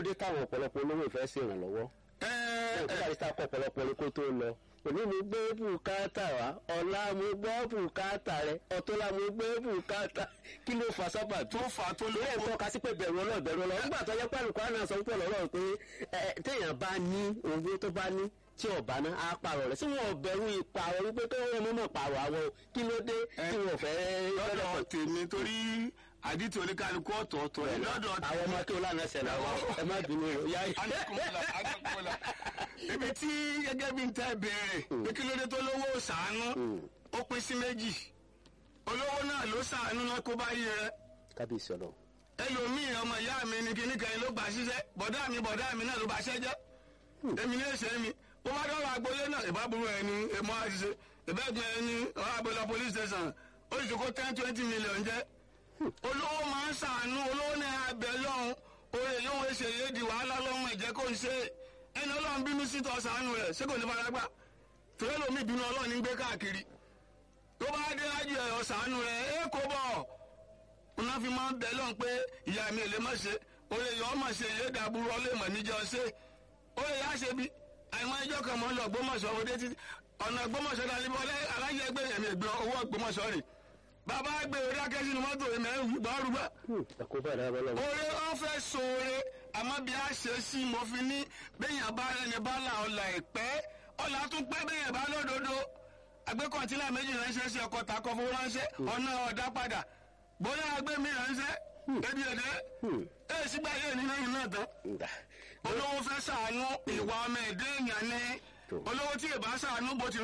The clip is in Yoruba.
dé táwọn ọ̀pọ̀lọpọ̀ olówó ìfẹ́ sí ìrànlọ́wọ́ ẹ ẹ̀ kí àdìsá kọ́ ọ̀pọ̀lọpọ̀ ní kó tó lọ òní mo gbé bùkátà wá ọ̀la mo gbọ́ bùkátà rẹ ọ̀tọ́la mo gbé bùkátà kí ló fa sábà tó fà á tó lórí ẹ̀ ń lówó tọ́ka sí pé bẹ̀rù ọlọ́ọ̀ bẹ̀rù ọlọ́ọ̀ nígbà tó yẹ pé àlùkò àná sọ pé ọlọ́ọ̀ pé ẹ, téèyàn bá ní owó tó bá ní tí ọba náà á pààrọ̀ rẹ̀ sí wọn ò bẹ̀rù ìpààrọ̀ wípé tó wọ́n mọ̀ pààrọ̀ àwọn o. kí ló dé tí wọn ò fẹ́ lọ́dọ̀ tèmi torí àdìtì oníkálukú ọ̀tọ̀ọ̀tọ̀ ẹ̀ lọ́dọ̀ àwọn ọmọ tó lánàá ṣẹlẹ̀ àwọn ẹ má bínú o yá anakunla anakunla ibi tí gẹ́gẹ́ bí n tẹ́ béèrè pé kí ló dé tó lówó sàánú ó pín sí méjì olówó náà ló sàánú náà kó bá yí rẹ kábíyèsí ọlọ́run ẹlòmíì ọmọ ìyá mi ni kíní kan ló gbà ṣiṣẹ́ bọ̀dá mi bọ̀dá mi náà ló bá ṣẹ́ jẹ́ èmi ní èsè mi ó bá dọ́rọ̀ agboolé náà ìbáburú ẹ̀ ni èmọ́ àṣìṣe ìbẹ́gun ẹ̀ ni ọ̀rọ̀ àbẹ̀lọ police station ó sì kó ten twenty million jẹ́ olówó máa ń sàánú olówó náà abẹ lọ́hùn oye yóò ṣe yé di wàhálà lọ́hùn ẹ̀jẹ̀ kó ń ṣe ẹni ọlọ́run bínú sí tọ́ sàánú rẹ̀ ṣé kò ní fara gbà torí ẹlòmíì bínú ọlọ́run ní gbé káàkiri tó bá dé ájú ẹ̀ ọ̀sánú rẹ̀ ẹ̀ kó bọ̀ wọn fi máa ń bẹ lọ́n pé ìyá mi ò lè má ṣe oye yọ ọmọ ṣe yé dàbúrú ọlẹ́mọ̀ níjọ ṣe oye yá ṣe bí àìmọ̀ ẹjọ́ kan mọ́ lọ gbọ́mọ̀ṣọ́ ọdẹ títí ọ̀nà gbọ́mọ̀ṣọ́ dání bọ́lẹ́ alájẹ gbé ẹ̀mí ẹ̀gbọ́n owó gbọ́mọ̀ṣọ́ rè bàbá gbé orí akẹ́ sínú mọ́tò ìmẹ̀rún gbọ́rúgbà ẹ̀kọ́ bá dára bọ́ lọ́wọ́ oore wọn fẹ́ sóore àmọ́ bí a ṣe sí mo fi ní bẹ́yìn bá rẹni bá là ọ̀là ìpẹ́ ọ̀là tún pẹ́ bẹ́yìn bá lódodo àgbékọ̀ntínlá méjì ránṣẹ́ sí ọkọ̀ tàkọ́ fowó ránṣẹ́ ọ̀nà ọ̀dá padà bóyá agbé mi ránṣẹ́ ebi ẹ̀dẹ́ ẹ̀ sígbà yé nínú ìlú náà tán olówó fẹ́ sàánú ìwà ọmọ ẹ̀dẹ́ èèyàn ni olówó tí ì bá sàánú bó ti